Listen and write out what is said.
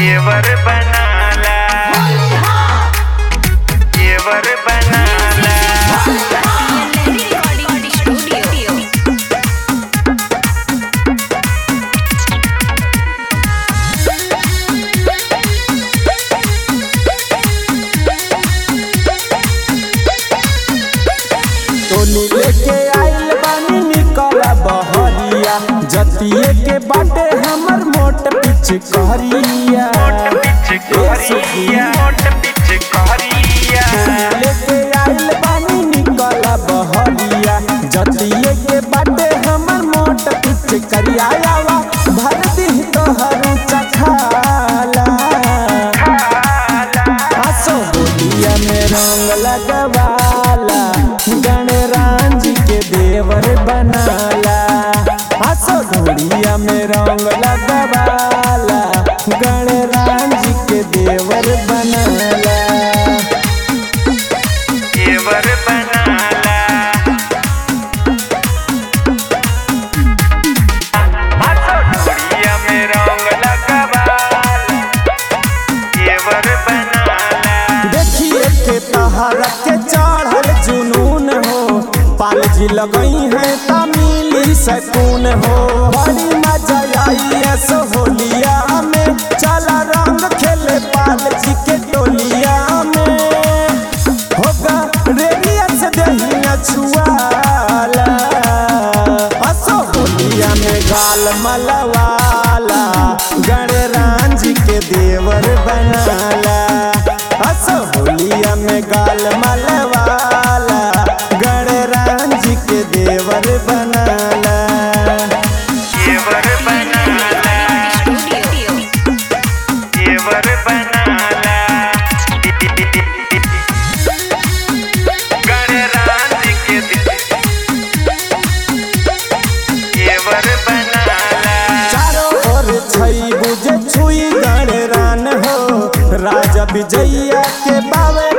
देवर बनाला देवर बनाला Recording Studio. टोली लेके आइल बानी निकला बहरिया जतिये के बाटे हमर मोट पिच कहरिया पिचकारिया मोट पिचकारिया लेके आइल बानी निकला बहरिया जतिये के बाटे हमर मोट पिच करिया आवा भर दी तोहर चखाला आसो होलिया में रंग लगवाला गणराज के देवर बनाला आसो होलिया में रंग लगवाला गणराज के देवर बनाला देवर बनाला हाथों डोरिया में रंग लगवाला देवर बनाला देखिए के तहरा के चढ़ल जुनून हो पाल जी लगई है तमिली सकून हो बड़ी मजा आई है सोहलिया में चला रंग खेले पाल जी के टोलिया में होगा रेडिया से दहिया छुआला असो होलिया में गाल मलवाला गणराज के देवर बनाला असो होलिया में गाल मलवाला गणराज के देवर बनाला देवर बनाला Studio. देवर बनाला गणराज के देवर बनाला चारों ओर छई बुझे छुई गणरान हो राजा विजैया के बावे